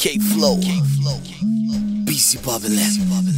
K Flow, BC Babylon.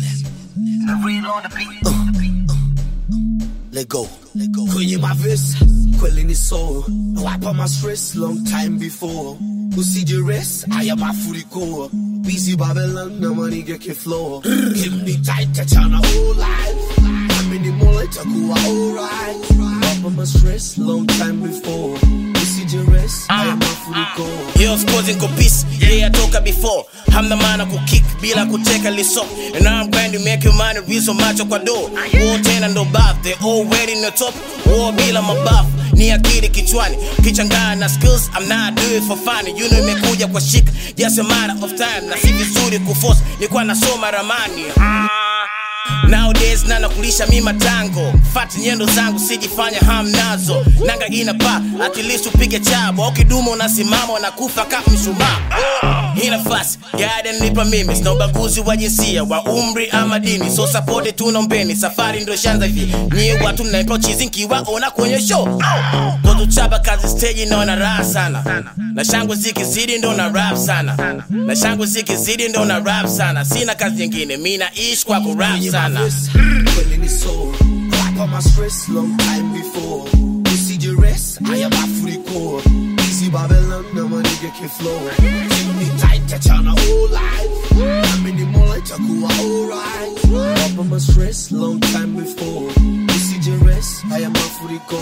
Let go, let go. Kwenye mavesi kweli ni so wipe my stress long time before usije rest haya mafuriko busy Babylon na manige ke flow keep me tight tachana whole life amini mola itakuwa alright wipe my stress long time before usije rest haya mafuriko Yeah, of course niko peace yeah toka before hamna maana kukick bila kuteka liso and now I'm going to make you money viso macho kwa do war tena ndo bath they already in the top war bila mabafu ni akili kichwani kichangana na skills I'm not doing for fun you know imekuja kwa shika just a matter of time na si vizuri kuforce nilikuwa nasoma ramani ah. Nowadays nana kulisha mi matango fati nyendo zangu sijifanya hamnazo nanga ina pa at least upige chabo au kidumu unasimama unakufa kama mshumaa oh. hii nafasi gada nipa mimi sina ubaguzi wa jinsia wa umri ama dini so support tunaombeni safari ndo shanza hivi nyie watu mnaipa chizi nkiwaona kwenye show kotuchapa kazi stage naona raha sana na shangwe zikizidi ndo na rap sana na shangwe zikizidi ndo na rap sana sina kazi nyingine mi naishi kwa kurap sana Kweli ni so wipe my stress long time before usije rest haya mafuriko busy Babylon na manige ke flow keep me tight tachana whole life amini mola itakuwa alright wipe my stress long time before usije rest haya mafuriko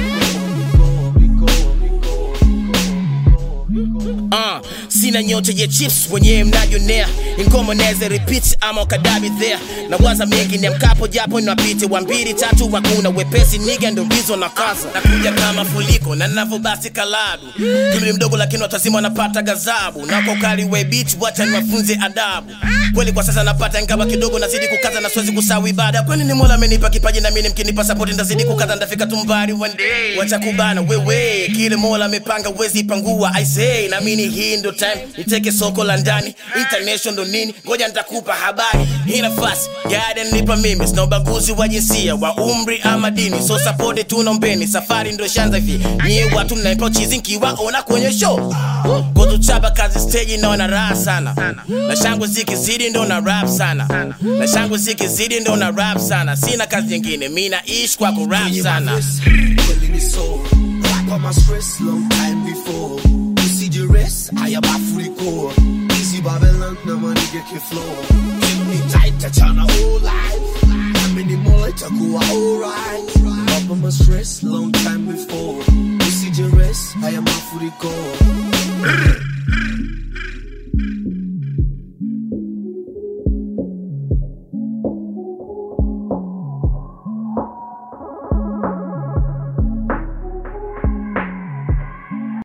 Uh, sina nyota ya chips wenyewe mnajionea ingoma naweza repeat ama ukadabi there na waza mengi ni mkapo japo inapite wa mbili tatu hakuna wepesi niga ndo bizo na kaza nakuja kama fuliko na navo basi kalabu kimli mdogo lakini watazima wanapata gazabu na kwa ukali we beach wacha niwafunze adabu kweli kwa sasa napata ingawa kidogo nazidi kukaza na siwezi kusawi ibada kwani ni mola amenipa kipaji na mimi mkinipa support ndazidi kukaza ndafika tumbari one day wacha kubana wewe kile mola amepanga wezi pangua i say na mimi hii ndo time niteke soko la ndani international ndo nini ngoja nitakupa habari hii nafasi gada nipa mimi sina ubaguzi wa jinsia wa umri ama dini so support tunaombeni safari ndo shanza hivi nyie watu mnaipa chizi nkiwaona kwenye show kotuchapa kazi stage naona raha sana na shangwe zikizidi ndo na rap sana na shangwe zikizidi ndo na rap sana sina kazi nyingine mi naishi kwa kurap sana Kweli ni so wipe my stress long time before usije rest haya mafuriko busy Babylon na manige ke flow keep me tight tachana whole life amini mola itakuwa alright wipe my stress long time before usije rest haya mafuriko